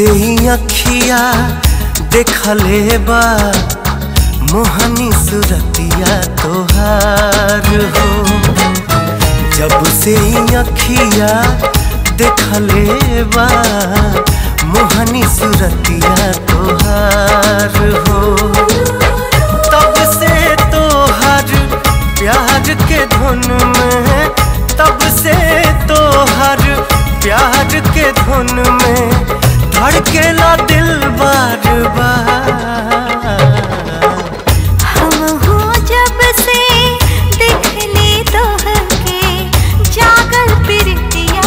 से ही अखिया देखले बा मोहनी सुरतिया तोहार हो जब से ही अखिया देखले बा मोहनी सुरतिया तोहार हो तब से तोहर प्यार के धुन में तब से तोहर प्यार के धुन में धड़केला दिल बार बार हम हो जब से देखली तोहके जागल प्रीतिया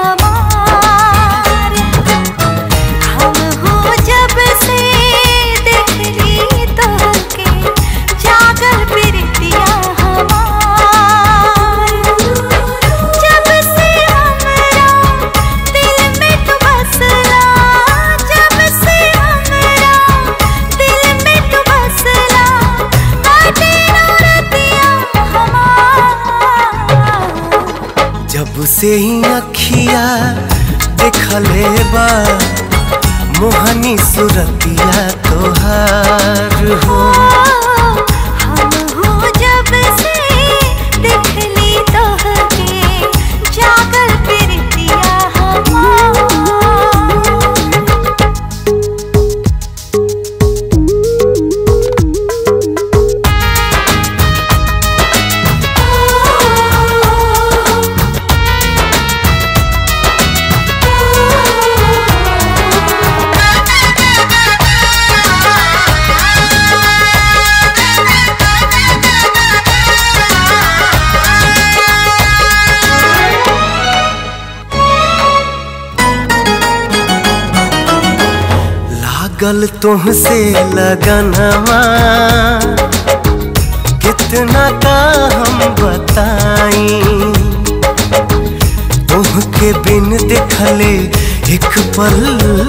हमार हम हो जब से देखली तोहके जागल प्रीतिया हमार जब से हमरा दिल में तू बसला जब से हमरा दिल में तू बसला बाटे रतिया हमार जब से ही अखिया देखले बा मोहनी सुरतिया तोहार हो हम हो जब से देखली तोहके जागल प्रीतिया हमार लागल तुमसे लगनवा कितना का हम बताई तुहके बिन देखले एक पल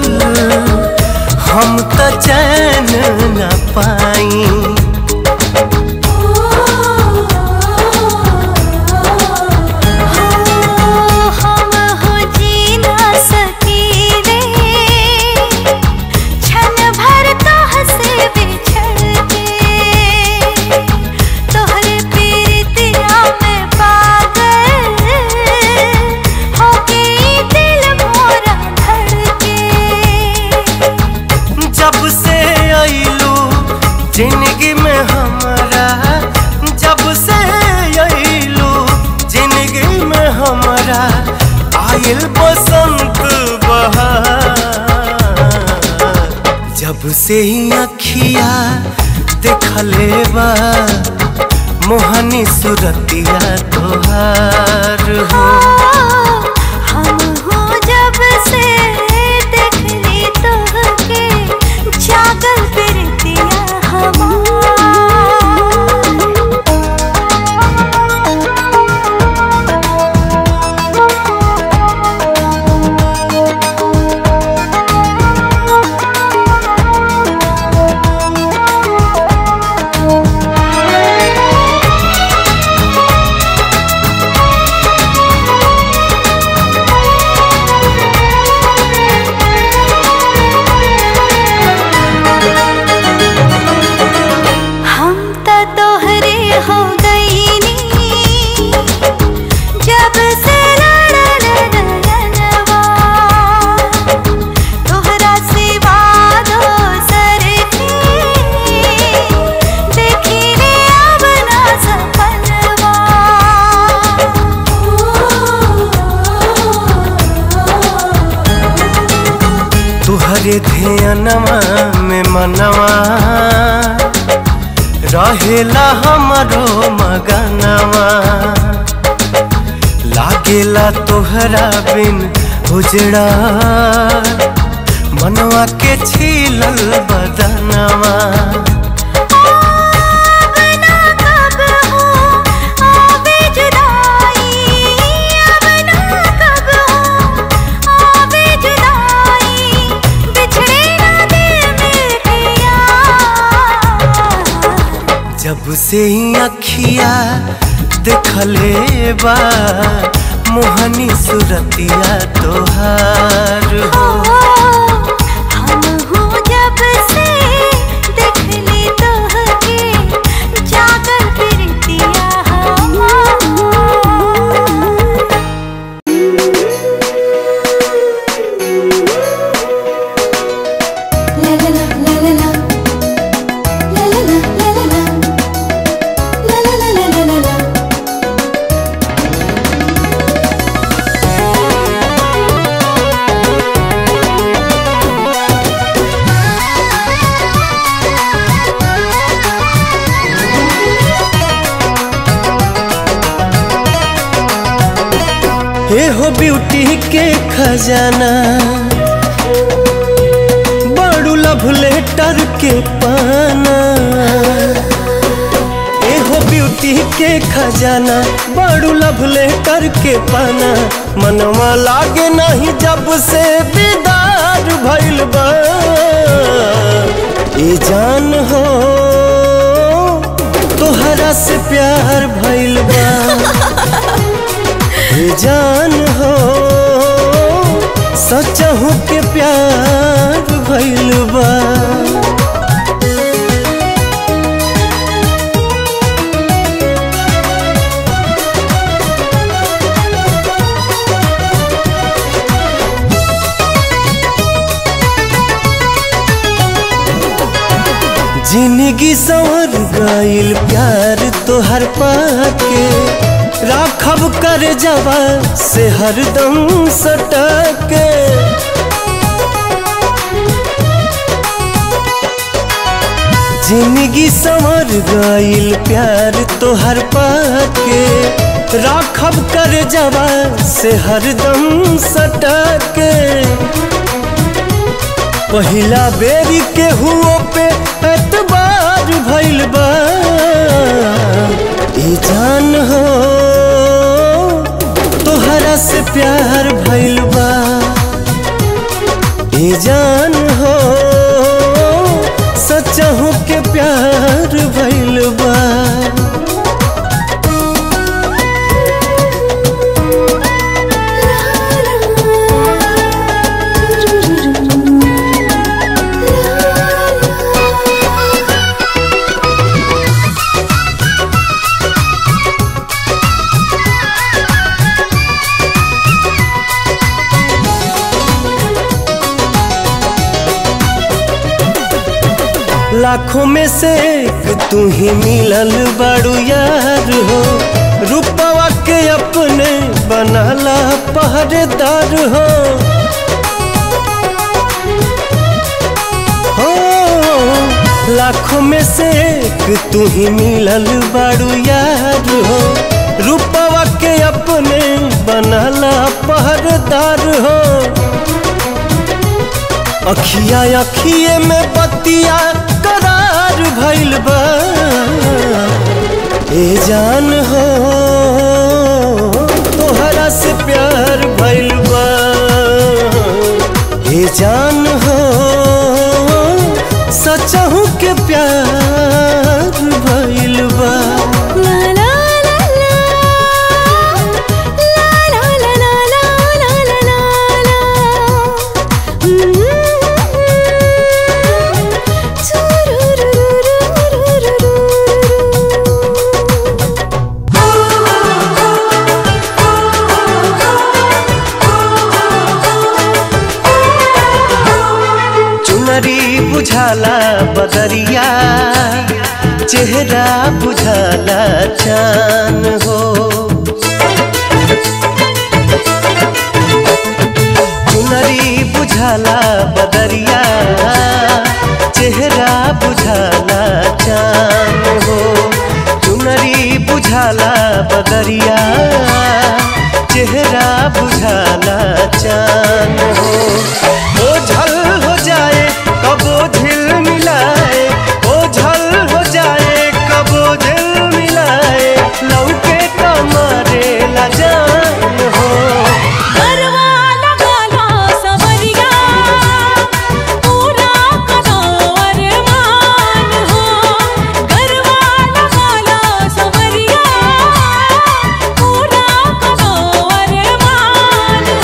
हम त चैन न पाई हम हो जी ना सकीले क्षण भर तोह से बिछड़ के तोहरे प्रीतिया में पागल हो गई दिल मोरा धड़के जब से आइलू जिंदगी में हमारा जब से आइलू जिंदगी में हमारा आइल बसंत बहार जब से ही अखिया देखले बा मोहनी सुरतिया तोहार हो हम हो जब से देखली तोहके जागल प्रीतिया हम त तोहरे हो गईनी जब से लड़ल नयनवा तोहरा सिवा दोसर के देखी रे अब ना सपनवा तुहरे ध्यानवा में मनवा रहेला हमरो मगनवा लागेला तोहरा बिन उजड़ा मनवा के छीलल बदनवा अब ना कब हो आवे जुदाई अब ना कब हो आवे जुदाई बिछड़े ना दिल मेरे यार जब से ही अखिया देखले बा मोहनी सुरतिया तोहार हो हे हो ब्यूटी के खजाना बड़ू लव लेटर के पाना ए हो ब्यूटी के खजाना बड़ू लव लेटर के पाना मनवा लागे नहीं जब से बेदार भइल बा ए जान हो तोहरा से प्यार भइल बा ए जान हो सचहू के प्यार भइल बा जिंदगी संवर गईल प्यार तोहर पाके राखब कर जवा से हरदम सटके जिंदगी संवर गईल प्यार तोहर पाके राखब कर जवा से हरदम सटके पहिला बेरी के हुओ पे एतबार भइल बा ई जान हो तोहरा से प्यार भइल बा ई जान हो सचहू के प्यार भइल बा लाखों में से एक तू ही मिलल बड़ू यार हो रूपवा के अपने बनाला पहरेदार हो हो लाखों में से एक तू ही मिलल बड़ू यार हो रूपवा के अपने बनाला पहरेदार हो अखिया अखिए में बतिया करार भइल बा ए जान हो तोहरा से प्यार भइल बा ए जान हो सचहू के प्यार भइल बा La la la la La la la la la la la la चुनरी बुझाला बदरिया चेहरा बुझाला चान हो चुनरी बुझाला बदरिया चेहरा बुझाला चान हो चुनरी बुझाला बदरिया चेहरा बुझाला चान हो ओ झल हो जाए कबो झिल मिलाए ओ झल हो जाए कबो झिल मिलाए लौके कमरे ला जान हो गरवा लगाला सवरिया पूरा करो अरमान हो गरवा लगाला सवरिया पूरा करो अरमान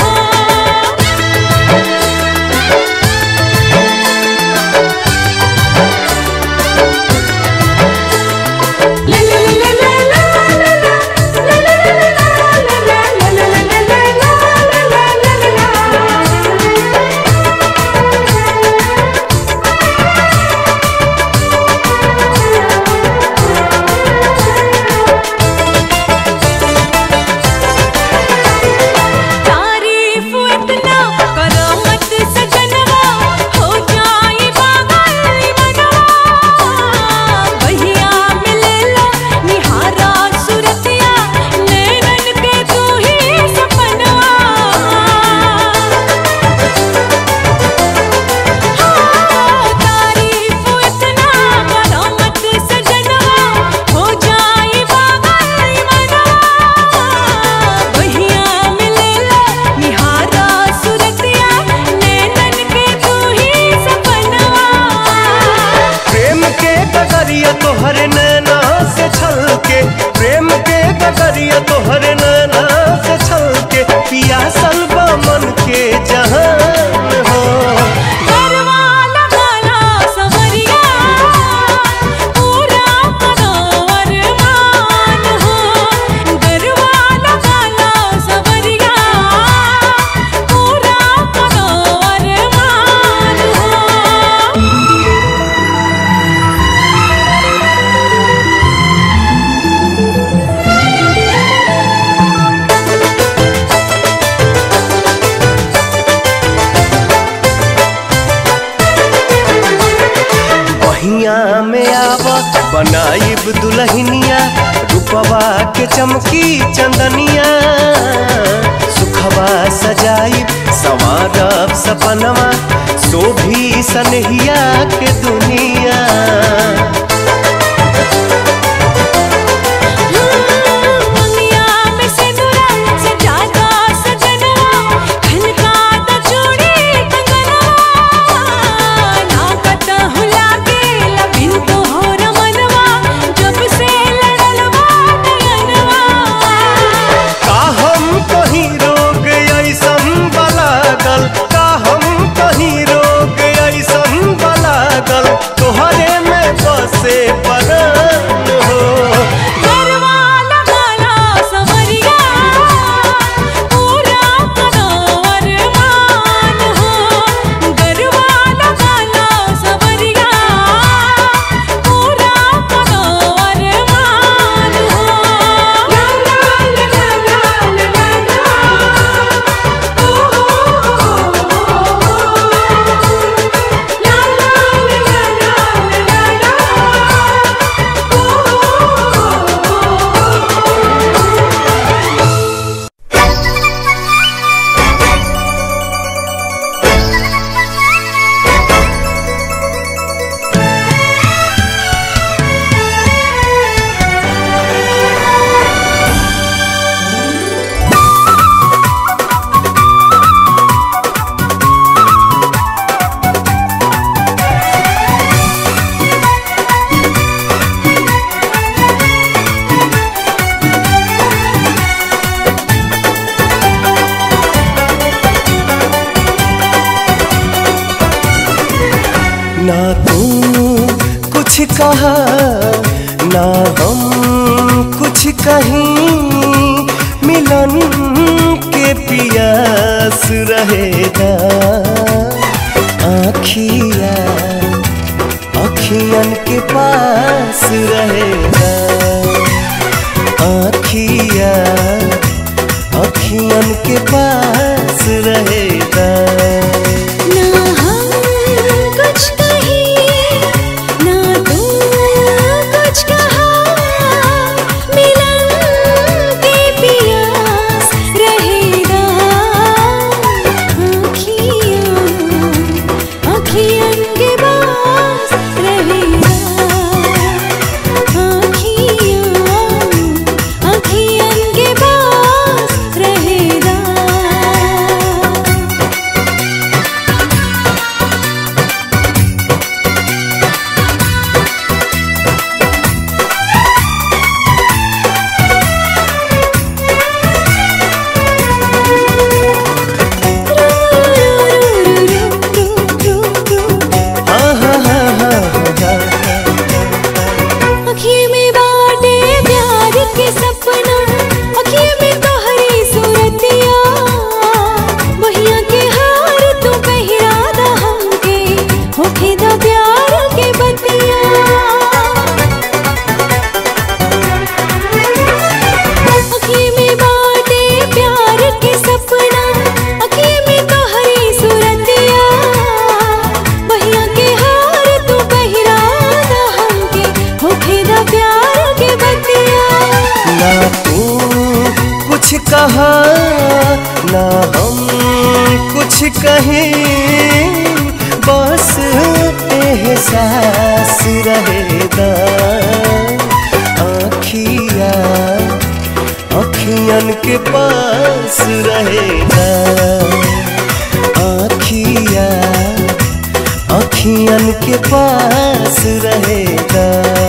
बहिया में आव बनाइब दुल्हनिया रूपवा के चमकी चंदनिया सुखवा सजाइब संवारब सपनवा शोभी सनहिया के दुनिया दुनिया में सिंदूरा सजाता सजनवा खनकाता चूड़ी कंगनवा नाकता हुला के लबिन तो हो रमनवा जब से लड़लवा नयनवा का हम कहीं रोग ऐसन बलागल का हम कहीं रोग ऐसन बलागल तोहरे में बसे परान हो गरवा लगाला समरिया पूरा कदर मान हो गरवा लगाला समरिया पूरा कदर मान हो ला ला ला ला ला ला ओ ला ला ना तू कुछ कहा ना हम कुछ कहीं मिलन के पियास रहेगा आखिया अखियन के पास रहेगा आखिया अखियन के पास रहेगा ना हम कुछ कहीं ना तू कुछ कहा मिलन के पियास रहेगा आँखियों आँखियन के पास रहेगा आँखियों आँखियन के पास रहेगा हाँ हाँ हाँ हाँ हाँ अखिए में बाटे प्यार के सपना अखिए में तोहरी सूरतिया बहिया के हार तू पहिरा दा हमके होखे दा प्यार के बतिया अखिए में बाटे प्यार के सपना अखिए में तोहरी सूरतिया बहिया के हार तू पहिरा दा हमके होखे दा प्यार के बतिया ना तू कुछ कहा ना हम कुछ कहें बस एहसास रहेगा आखिया अखियन के पास रहेगा आखिया अखियन के पास रहेगा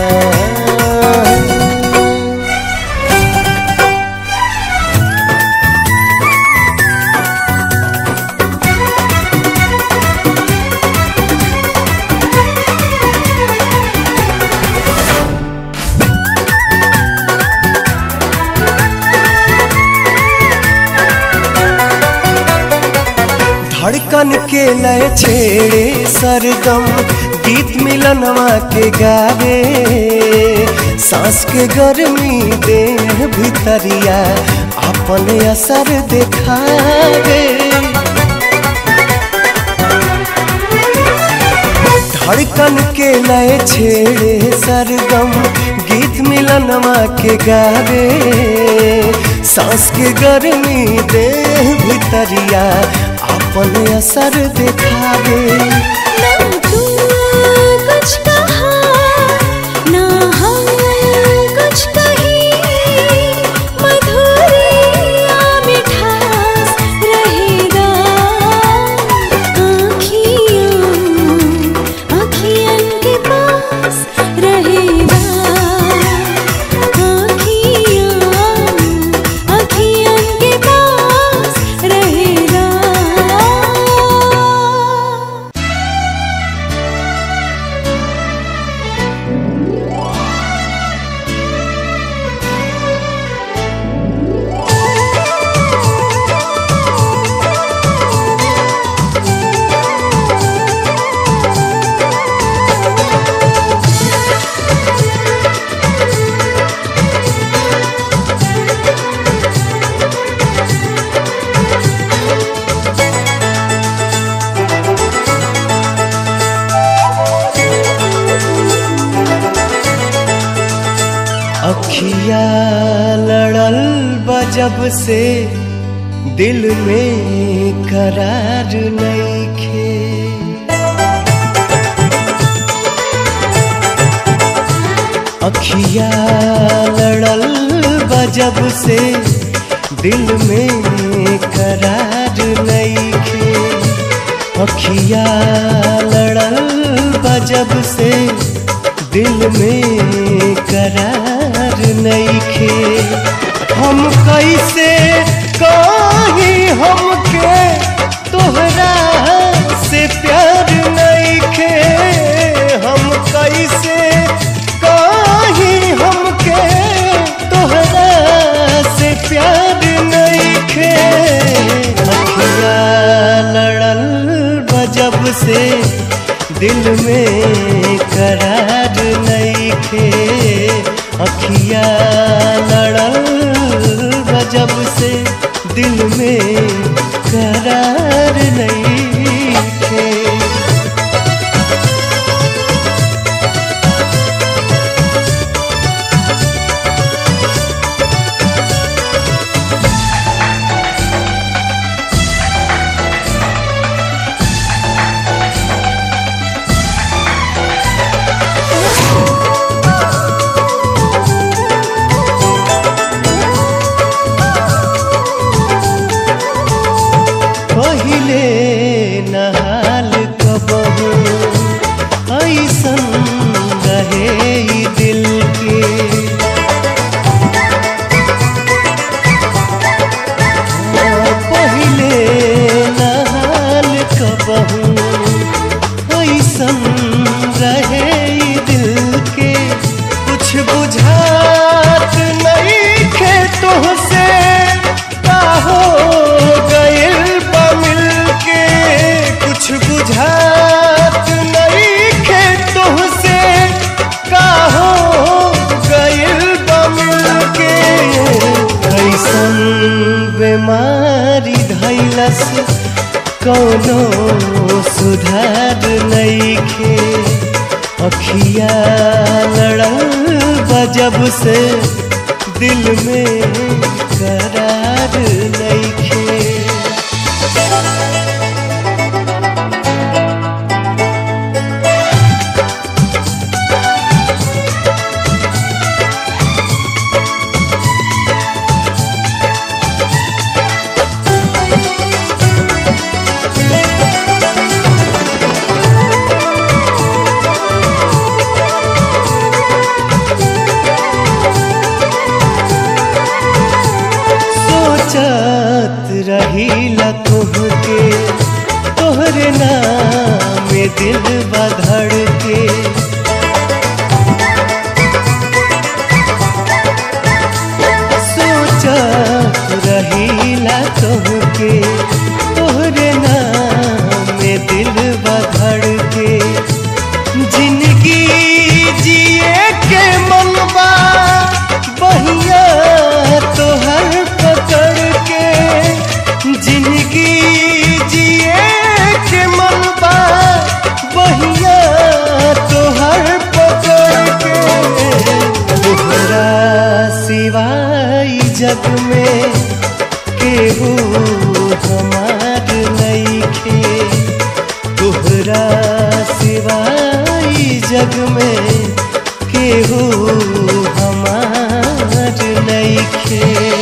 धड़कन के लय छेड़े सरगम गीत मिलनवा के गावे सांस के गर्मी देह भितरिया अपने असर दिखावे धड़कन के लय छेड़े सरगम गीत मिलनमा के गावे सांस के गर्मी देह भितरिया अपन असर दिखावे ना तू कुछ कहा ना हम कुछ कहीं मधुरिया मिठास रहेगा आँखियों आँखियन के पास रहेगा आँखियों आँखियन के पास रहेगा अखिया लड़ल बजब से दिल में करार नईखे अखिया लड़ल बजब से दिल में करार नईखे अखिया लड़ल बजब से दिल में करार नईखे हम कैसे कहीं हमके तोहरा से प्यार नईखे हम कैसे कहीं हमके तोहरा से प्यार नईखे अखिया लड़ल बजब से दिल में करार नईखे अखिया लड़ल बजब से दिल में करार नईखे पहिले नहाल कबहू ऐसन रहे ई दिल के पहिले नहाल कबहू ऐसन रहे ई दिल के कुछ बुझात नहीं खे तुहसे का हो गइल बा मिल के कुछ बुझात नहीं खे तुहसे का हो गइल बा मिल के कैसन बीमारी धैलस कौनो सुधार नईखे अखिया लड़ल बजब से दिल में करार नईखे सोचत रहीला तुहके तोहरे नाम में दिल बधड़ के सोचत रहीला तुहके तोहरे नाम में दिल बधड़ के जिंदगी जिए के मनबा बहिया तोहर पकड़ के जिंदगी जिए के मनबा बहिया तोहर सिवाय जग में केहू हमार नईखे तोहरा सिवाय जग में केहू हमार नईखे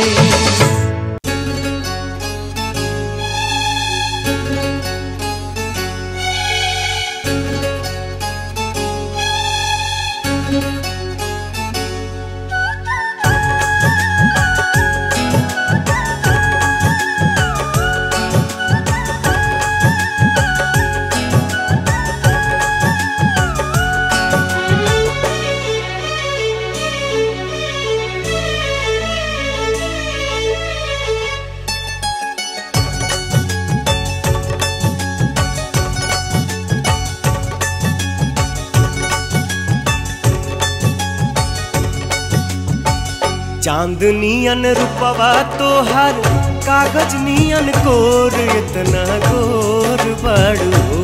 चांदनियन रूपवा तोहर कागज नियन कोर इतना गोर बड़ू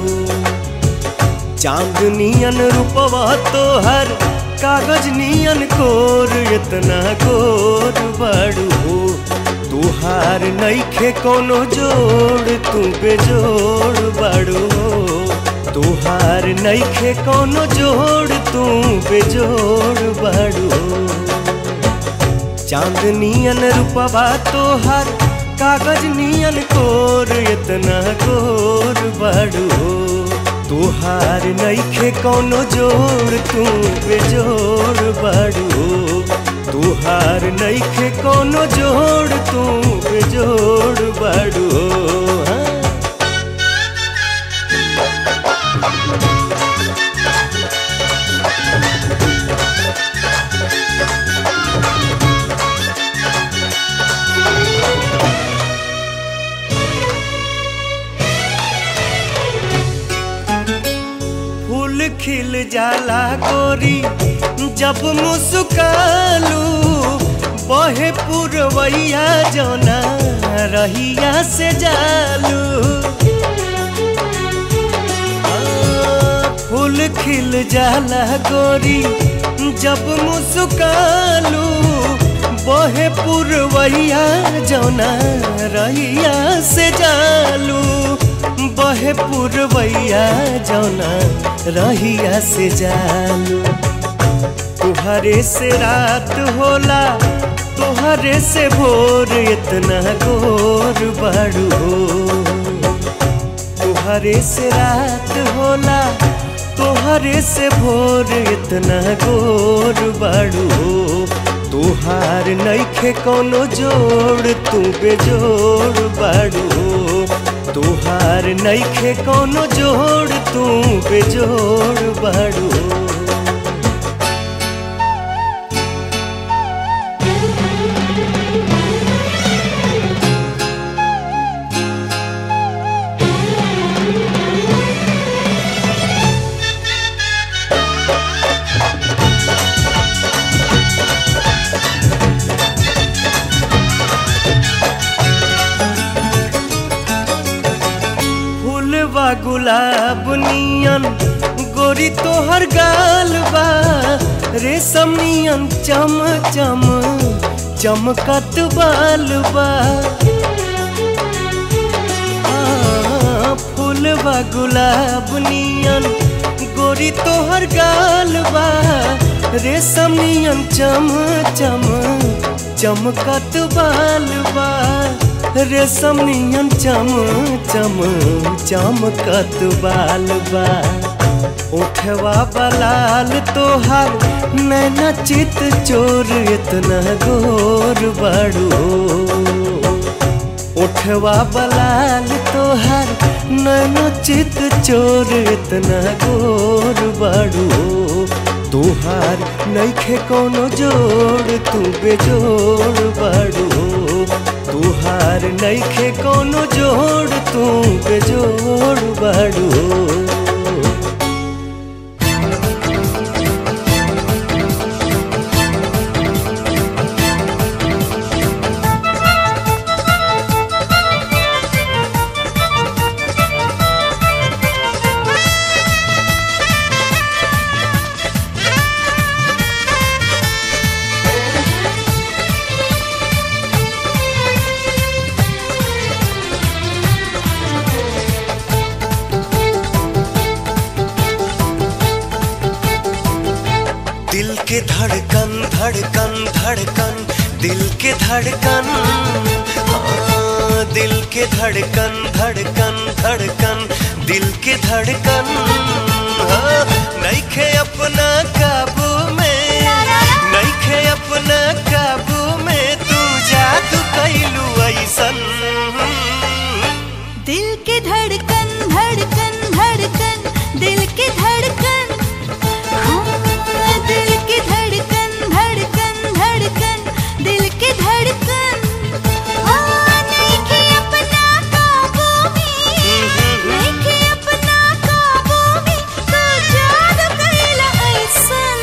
चांदनियन रूपवा तोहर कागज नियन कोर इतना गोर बड़ू तुहार नईखे कोनो जोड़ तू बेजोड़ बड़ू तुहार नईखे कोनो जोड़ तू बेजोड़ बड़ू चांदनियन रूपवा तोहर कागज नियन कोर इतना गोर बड़ू तोहार नईखे कोनो जोड़ तू बेजोड़ बड़ू तोहार नईखे कोनो जोड़ तू बेजोड़ बड़ू हाँ। फूल खिल जाला गोरी जब मुस्कालू बहे पुरवैया जोना रहिया से जालू आ, फूल खिल जाला गोरी जब मुस्कालू बहे पुरवैया जोना रहिया से जालू बहे पुरवैया जौना रहिया से जालू तुहरे से रात होला तुहरे से भोर इतना गोर बड़ू तुहरे से रात होला तुहरे से भोर इतना गोर बड़ू तुहार नईखे कोनो जोड़ तू बेजोड़ बड़ू तुहार नईखे कोनो जोड़ तू बेजोड़ बड़ू फूलवा गुलाब नियन गोरी तोहर गाल बा रेशम नियन चम चम चमकत बाल बा आ, फूलवा गुलाब नियन गोरी तोहर गाल बा रेशम नियन चम चम चमकत बाल बा रेशम नियन चम चम चमकत बाल बा उठवा बलाल तोहार नैना चित चोर इतना गोर बड़ू उठवा बलाल तोहार नैना चित चोर इतना गोर बड़ू तुहार नईखे कोनो जोड़ तू बेजोड़ बड़ू तुहार नईखे कोनो जोड़ तू बेजोड़ बड़ू के धड़कन धड़कन धड़कन दिल के धड़कन हाँ, दिल के धड़कन धड़कन धड़कन दिल के धड़कन हाँ, नइखे अपना काबू में नइखे अपना काबू में तू जादू कैलू ऐसन दिल के धड़कन धड़कन धड़कन दिल के धड़कन हाँ, दिल के धड़कन धड़कन धड़कन दिल के धड़कन हाँ, नइखे अपना काबू में नइखे अपना काबू में तू जादू कइला ऐसन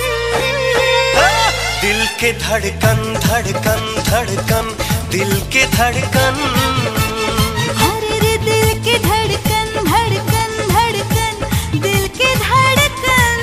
दिल के धड़कन धड़कन धड़कन दिल के धड़कन हरे रे दिल के धड़कन धड़कन धड़कन दिल के धड़कन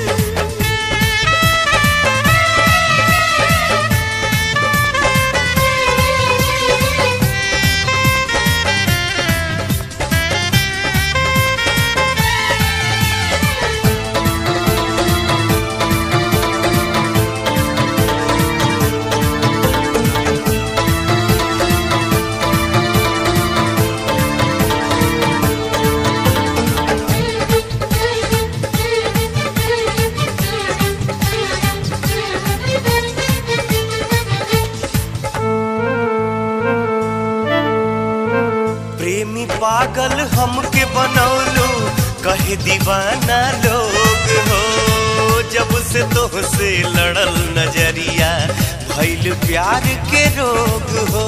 प्रेमी पागल हमके बनौलो कहे दीवाना लोग हो जब से तोहसे लड़ल नजरिया भइल प्यार के रोग हो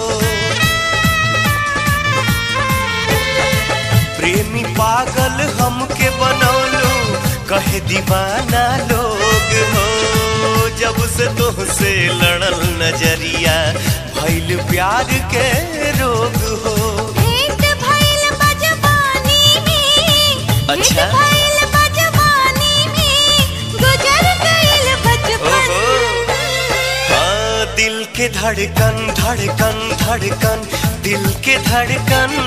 प्रेमी पागल हमके बनौलो कहे दीवाना लोग हो जब से तोहसे लड़ल नजरिया भइल प्यार के रोग हो भेंट भइल बजवानी में अच्छा। भेंट भइल बजवानी में गुजर गइल बचपन ओहो। हाँ दिल के धड़कन धड़कन धड़कन दिल के धड़कन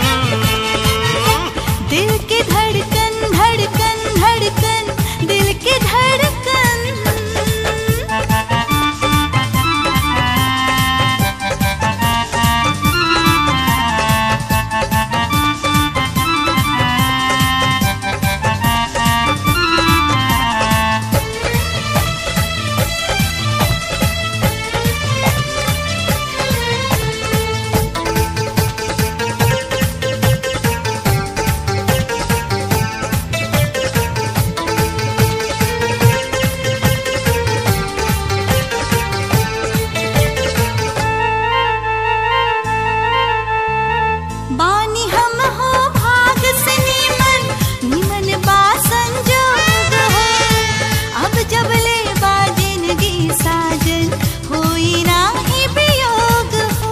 दिल के धड़कन धड़कन धड़कन दिल के धड़कन बानी हम हो भाग से नीमन नीमन बा संजोग हो अब जब ले बा जिंदगी साजन होई नाही वियोग हो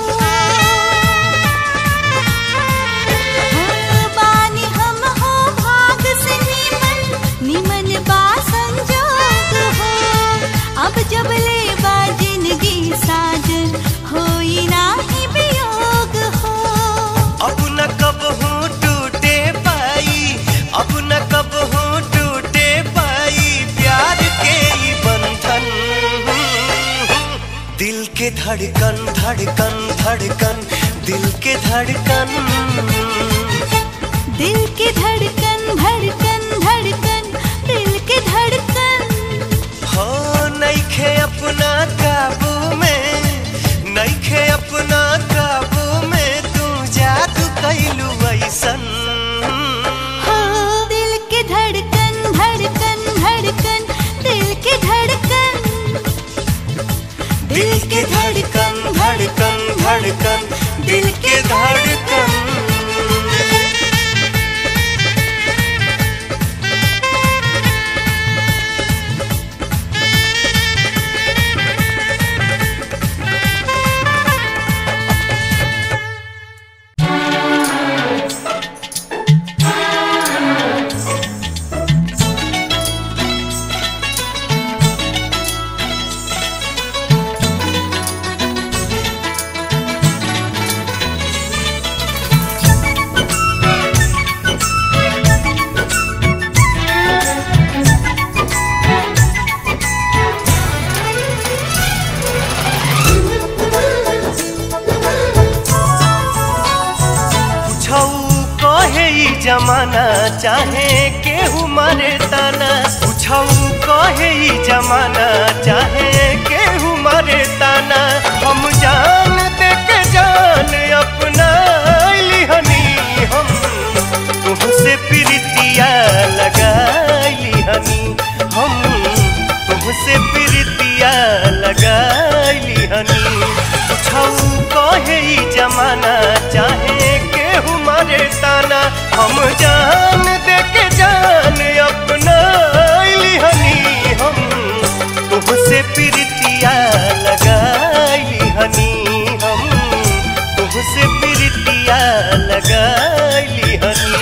हो, बानी हम हो भाग से नीमन नीमन बा संजोग हो अब जब ले बा जिंदगी साजन होई नाही वियोग हो अब न कब हूँ टूटे पाई अब न कब हूँ टूटे पाई प्यार के ही बंधन दिल के धड़कन धड़कन धड़कन दिल के धड़कन दिल के धड़कन धड़कन धड़कन दिल के धड़कन हो नइखे अपना काबू में नइखे अपना काबू में तू जादू कैलू ऐसन हो दिल के धड़कन धड़कन धड़कन दिल के धड़कन दिल के धड़कन धड़कन धड़कन दिल के धड़कन जमाना चाहे केहू मारे ताना पूछऊ कहे ई जमाना चाहे केहू मारे ताना हम जान दे के जान अपना लिहनी हम तुमसे प्रीतिया लगाई हनी हम तुमसे प्रीतिया लगाई हनी पूछऊ कहे ई जमाना चाहे केहू मारे ताना हम जान दे के जान अपना लिहनी हम तुमसे प्रीतिया लगाई हनी हम तुमसे प्रीतिया लगाई हनी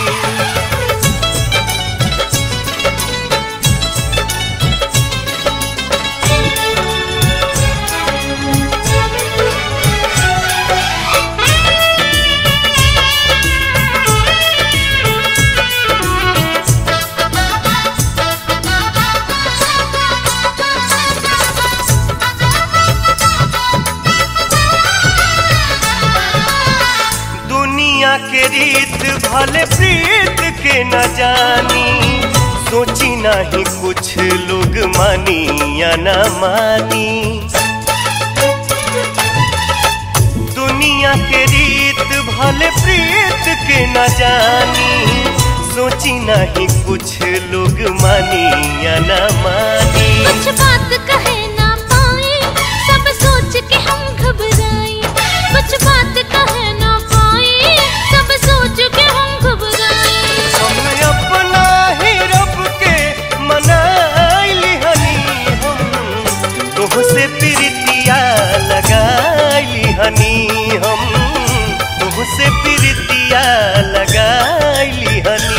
दुनिया के रीत भले प्रीत के न जानी सोची नहीं कुछ लोग मानी या न मानी दुनिया के रीत भले प्रीत के न जानी सोची नहीं कुछ लोग मानी या न मानी कुछ बात कहे ना पाए सब सोच के हम घबराए कुछ बात कहे ना पाए सब सोच के हम घबराए हम अपना ही रब के मनाइली हनी हम तुमसे प्रीतिया लगाइली हनी हम तुमसे प्रीतिया लगाइली हनी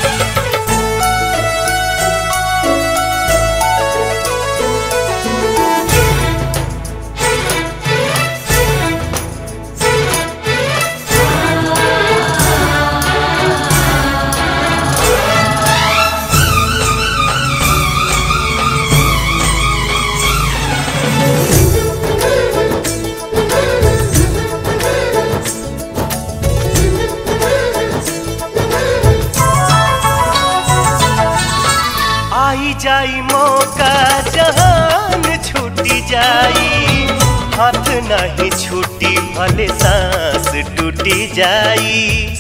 आई जाई मौका जहान छूटी जाई हाथ नहीं छूटी भले सांस टूटी जाई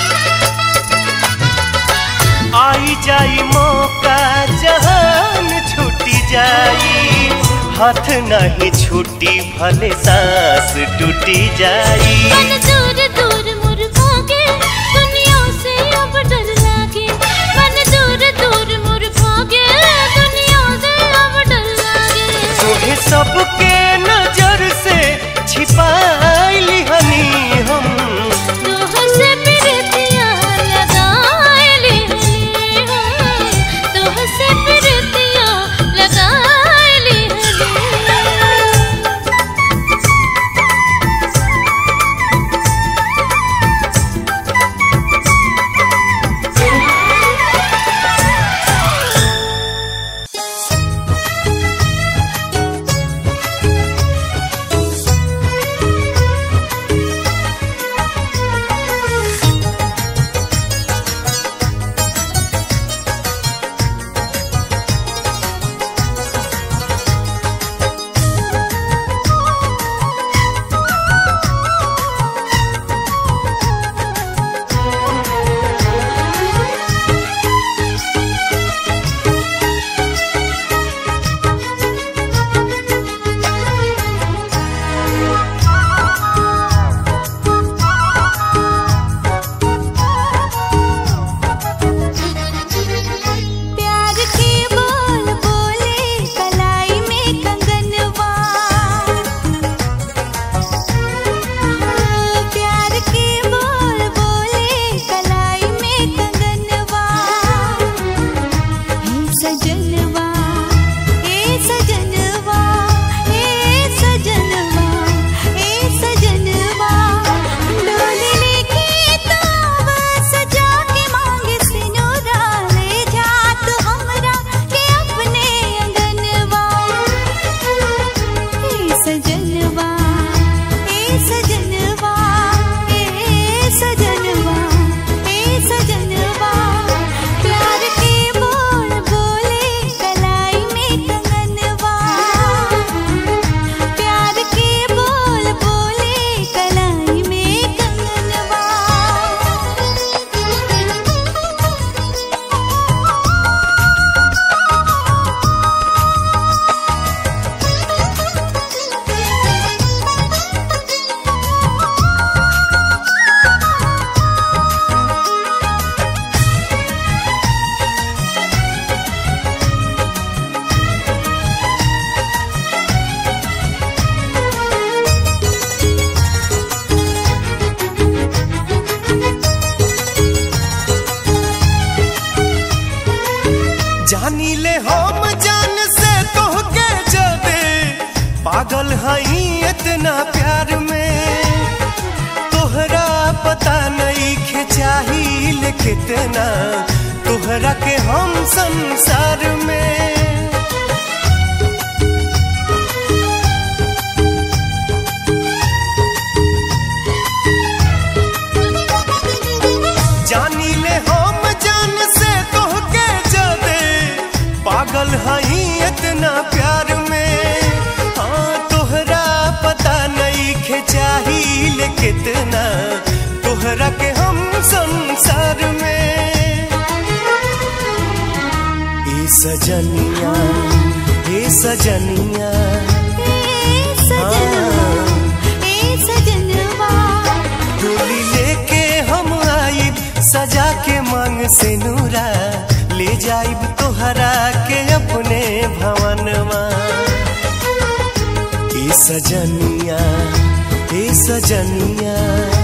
आई जाई मौका जहान छूटी जाई हाथ नहीं छूटी भले सांस टूटी जाई मन दूर दूर मुर भागे दुनिया से अब डर लागे मन दूर दूर मुर भागे दुनिया से अब डर लागे तोहे सबके नजर से छिपाइली हनी हम तोह से प्रीतिया लगाए ले हम तोह से प्रीतिया लगाए ले हम जानी ले हम जान से तोहके जबे पागल हई इतना प्यार में तोहरा पता नहीं खे चाहिए कितना तोहरा के हम संसार में जानी ले हम जान से तोहके जबे पागल हई इतना प्यार में हाँ तोहरा पता नहीं खे चाहिए कितना तोहरा के हम संसार में ए सजनिया ए सजनिया डोली लेके हम आइब सजा के मांग से नूरा ले जाइब तोहरा के अपने भवनवा ए सजनिया ए सजनिया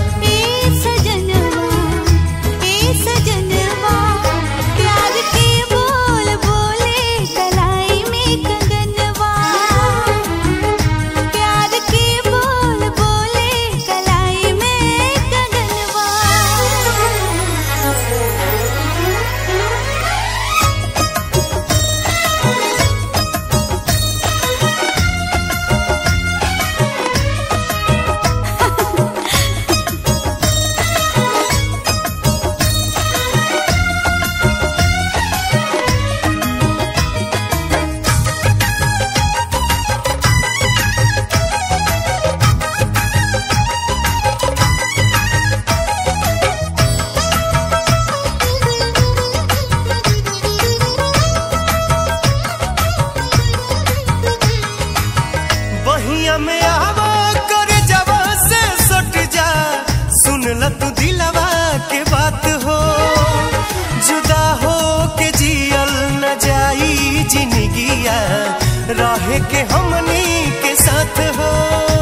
बहिया में आवा कर जवा से सट जा सुन ल तू दिलवा के बात हो जुदा हो के जियल न जाई जिंदगिया रहे के हमनी के साथ हो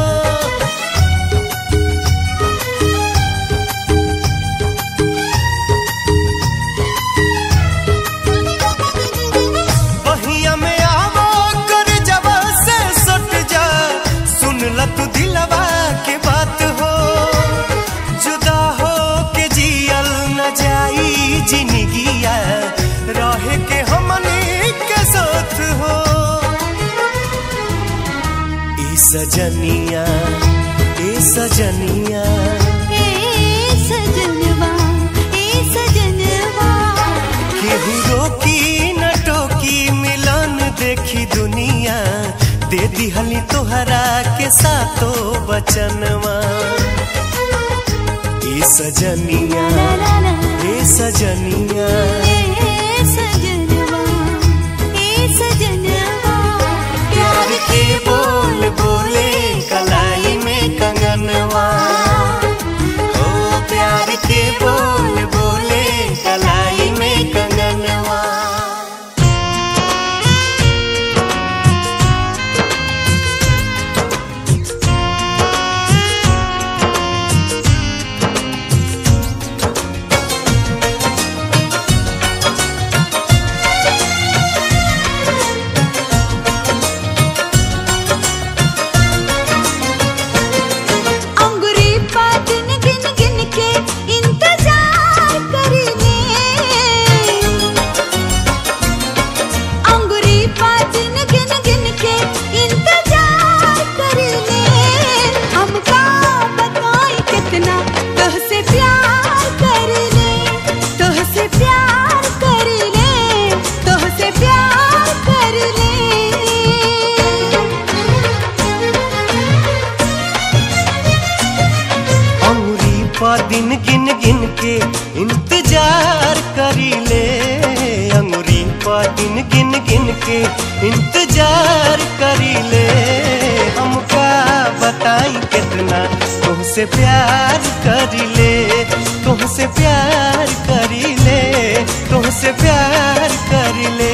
बहिया में आवा कर जवा से सट जा सुन ल तू दिलवा के बात हो जुदा हो के जियल न जाई जिंदगिया रहे के हमनी के साथ हो ए सजनिया ए सजनिया केहू रोकी न टोकी मिलन देखी दुनिया दे दिहली तोहरा के सातो बचनवा ए सजनिया ए सजनिया प्यार के बोल बोले कलाई में कंगनवा ओ प्यार के बोल बोले कलाई में कंगनवा अंगुरी पा गिन गिन गिन के इंतजार करने अंगुरी पा गिन गिन गिन के इंतजार करने हमका बताई कितना तुहसे प्यार करने तुहसे प्यार करने तुहसे प्यार करने अंगुरी पा दिन गिन गिन के इंतजार करी ले अंगुरी पा दिन गिन गिन के इंतजार करी ले हमका बताई कितना तुमसे प्यार करी ले तुमसे प्यार करी ले तुमसे प्यार करी ले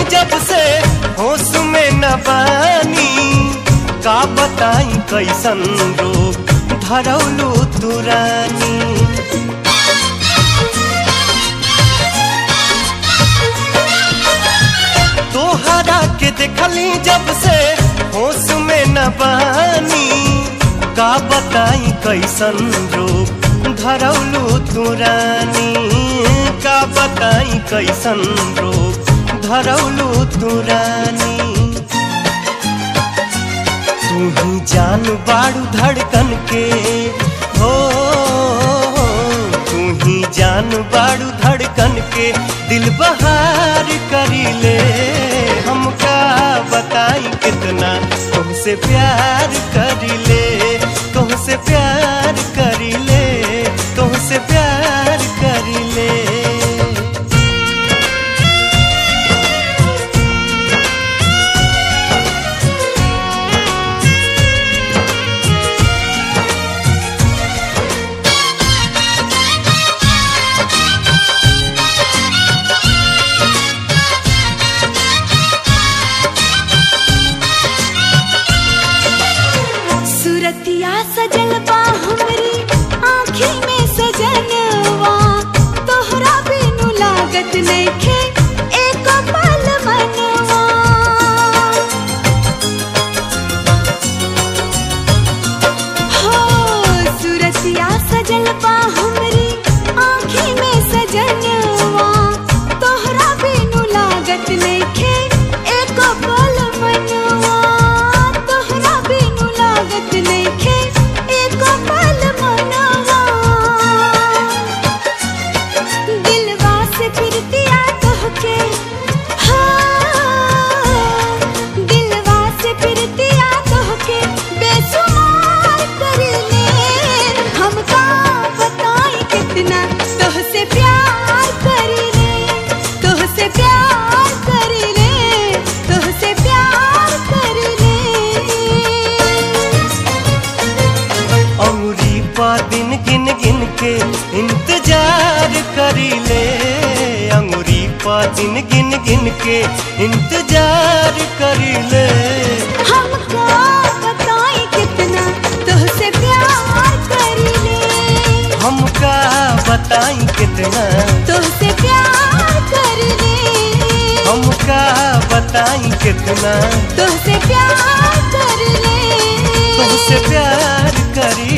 जब से होश में न बानी का बताई कैसन रोग धरौलू तुरानी तोहरा के देखली जब से होश में न बानी का बताई कैसन रोग धरौलू तुरानी का बताई कैसन रोग धरौलू तुरानी तू ही जान बाड़ू धड़कन के हो तू ही जान बाड़ू धड़कन के दिल बहार करी ले हमका बताई कितना तुमसे प्यार करी ले तुमसे प्यार करी ले तुमसे प्यार करी ले सुरतिया सजल बा हमरी आँखी में सजनवा तोहरा बिनु लागत नइखे एको पल मनवा हो सुरतिया सजल बा हमरी आँखी में सजनवा तोहरा बिनु लागत नइखे एको पल मनवा तोहरा बिनु लागत नइखे एको पल मनवा दिलवा से फिरतिया तोहके हाँ दिलवा से फिरतिया तोहके बेसुमार कर ले हमका बताई कितना तोहसे प्यार कर ले तोहसे प्यार कर ले तोहसे प्यार कर ले अंगुरी पा दिन गिन गिन के इंतजार करी ले अंगुरी पा दिन गिन गिन के इंतजार करी ले हमका बताई कितना तुझसे प्यार कर ले हमका बताई कितना तुझसे प्यार कर ले हमका बताई कितना तुझसे प्यार कर ले तुमसे प्यार करी